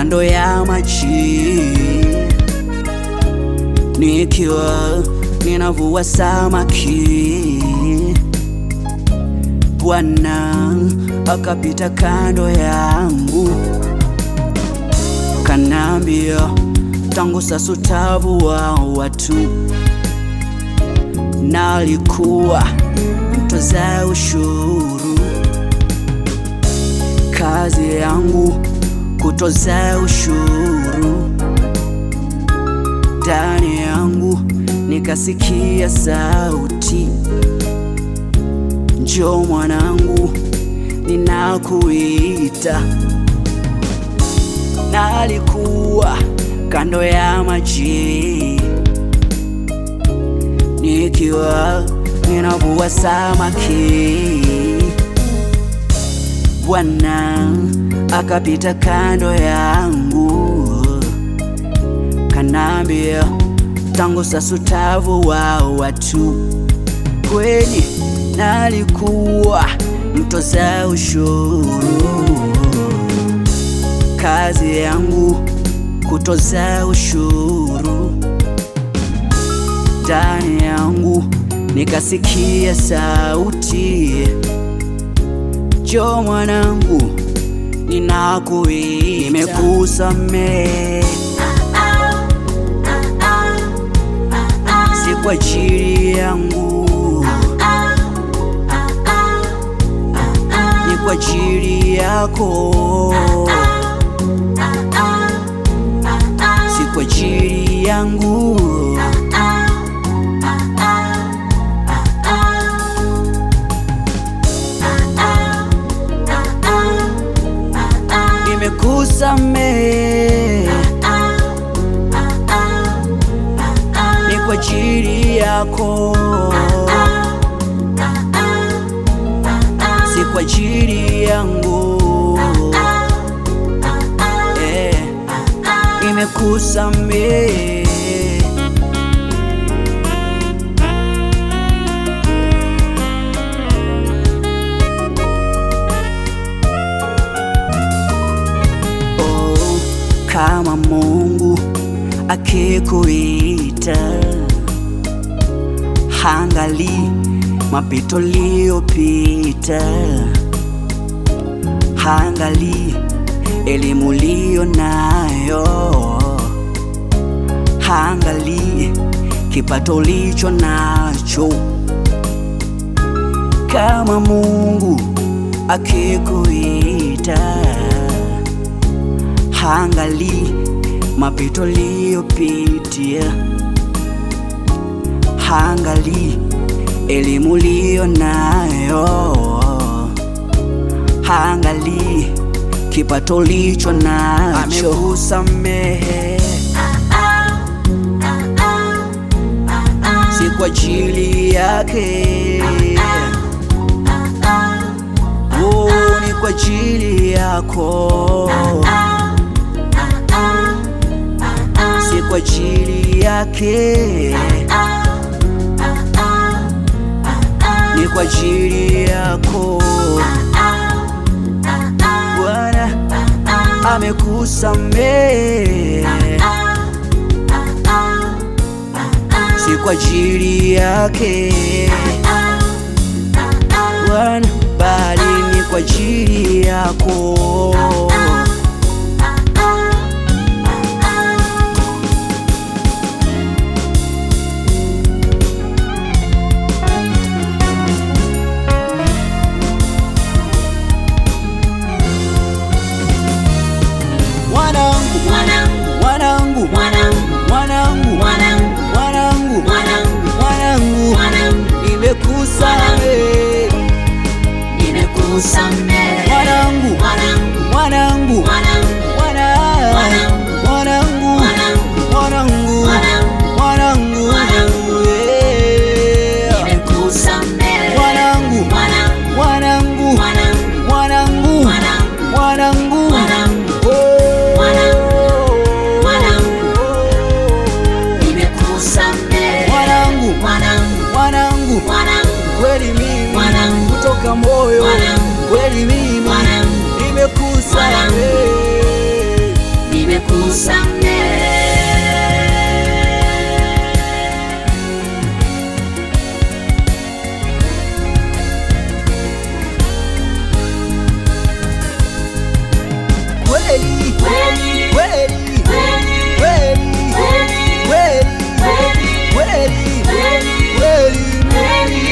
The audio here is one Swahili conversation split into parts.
kando ya maji, nikiwa ninavua samaki. Bwana akapita kando yangu, kanambia, tangu sasa utavua watu. Nalikuwa mtoza ushuru, kazi yangu kutoza ushuru. Ndani yangu nikasikia sauti, njoo mwanangu, ninakuita. Nalikuwa kando ya maji, nikiwa ninavua samaki. Bwana akapita kando yangu, kanambia, tangu sasa utavua watu. Kweli nalikuwa mtoza ushuru, kazi yangu kutoza ushuru. Ndani yangu nikasikia sauti, njoo mwanangu, ninakuita, nimekusamehe, si kwa ajili yangu, ni kwa ajili yako, si kwa ajili yangu. Nimekusamehe, ni kwa ajili yako, si kwa ajili yangu. Eh, nimekusamehe. Oh, kama Mungu akikuita, hangali mapito liyopita, hangali elimu liyo nayo, hangali kipato licho nacho. Kama Mungu akikuita hangali mapito liyopitia, hangali elimu liyo nayo, hangali kipato licho nacho. Amekusamehe, si kwa ajili yake, oh, ni kwa ajili yako si kwa ajili yake, ni kwa ajili yako. Bwana amekusamehe, si kwa ajili yake Bwana, bali ni kwa ajili yako. Mwanangu, Mwanangu, mwanangu, mwanangu, mwanangu, mwanangu, mwanangu, mwanangu, mwanangu, mwanangu, nimekusamehe nimekusamehe. mwanangu, Mwanangu, mwanangu, mwanangu, mwana- Mwanangu. mwanangu, mwanangu, mwanangu, mwanangu, mwanangu, Mwanangu. yeah. nimekusamehe. Mwanangu, Mwanangu, mwanangu, mwanangu, mwanangu, mwanangu, mwanangu, Mwanangu. Oh. Mwanangu. Mwanangu. nimekusamehe. Mwanangu. Mwanangu, mwanangu, mwanangu, kweli mimi Mwanangu. kutoka moyo, Mwanangu. kweli mimi Mwanangu. nimekusamehe. kweli Kweli, kweli kweli, kweli kweli, kweli kweli, kweli kweli, kweli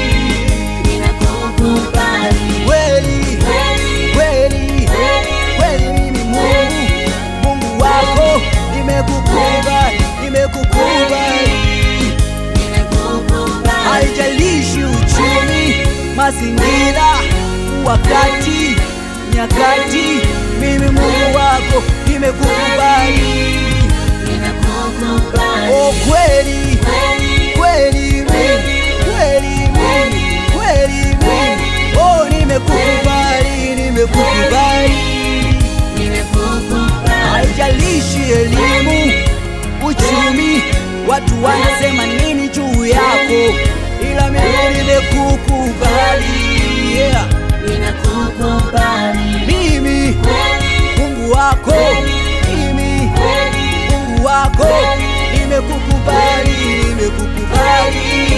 nimekukubali. kweli Kweli, kweli kweli, kweli mimi Mungu Mungu wako nimekukubali nimekukubali nimekukubali. haijalishi uchumi mazingira wakati nyakati mimi Mungu wako nimekukubali Nimekukubali. oh kweli Kweli, kweli mimi kweli mimi kweli mimi oh nimekukubali nimekukubali nimekukubali. haijalishi elimu, uchumi, watu wanasema nini juu yako, ila mimi nimekukubali. Yeah. Nimekukubali. Mimi Kweli, Mungu wako, mimi kweli, Mungu wako, nimekukubali, nimekukubali.